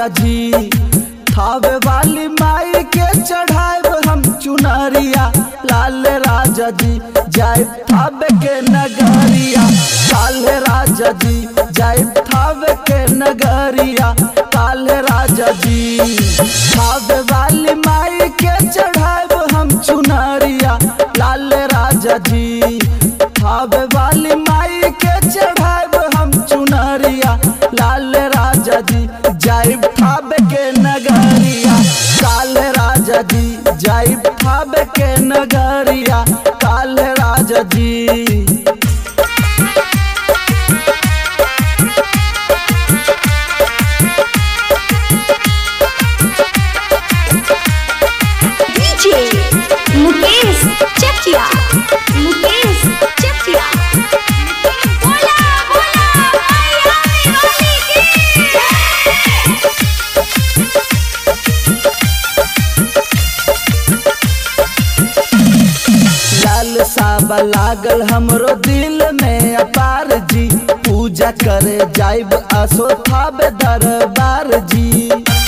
राजा जी थावे वाली माई के चढ़ाए हम चुनरिया लाल राजा जी जाए थावे के नगरिया काल राजा जी जाए थावे के नगरिया काल राजा जी थावे वाली माई के चढ़ाए हम चुनरिया लाल राजा जी थावे वाली माई के चढ़ाए हम चुनरिया लाल राजा जी जाए थावे के नगरिया काल राजा जी जाए थावे के नगरिया काल राजा जी डीजे मुकेश चकिया मुकेश चकिया बोला बोला मैया वाली की लाल साबा लागल हमरो दिल में अपार जी पूजा करे जाइब आसो थाबे दरबार जी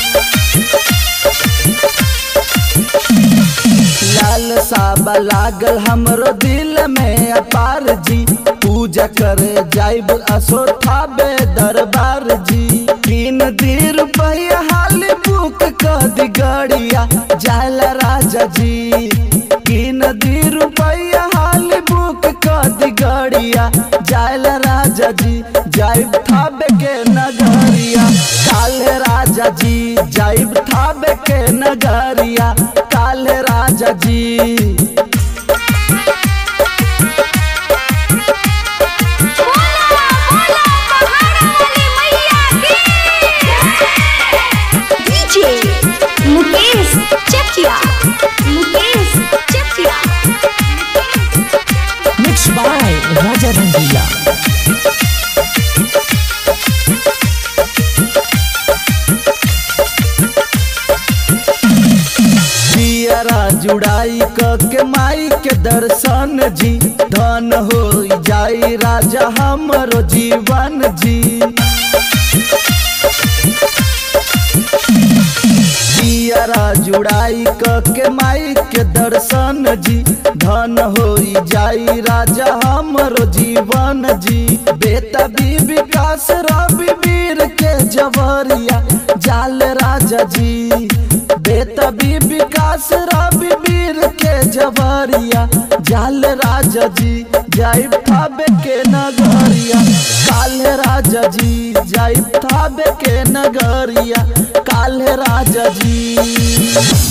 लाल साबा लागल हमरो दिल में अपार जी पूजा करे जाइब आसो थाबे दरबार जी तीन दी रुपया हाल बुक कर दी गड़िया जाला राजा जी तीन दी रुपया हाल बुक कर दी गड़िया जाला राजा जी जाइब थाबे के नगरिया काल राजा जी जाइब थाबे के नगरिया काल राजा जी DJ Mukesh Chakia Mukesh Chakia Mixed by Raja Rangila. जियरा जुड़ाई क के माई के दर्शन जी धन हो जाई राजा हमरो जीवन जी जियरा जुड़ाई क के माई के दर्शन जी धन हो जाई राजा हमरो जीवन जी बेटा भी विकास रवि वीर के जवरिया जाल राजा जी बेटा भी विकास रवि वीर के जवरिया जाल राजा जी जाई थाबे के नगरिया काल राजा जी जाई थाबे के नगरिया काल राजा जी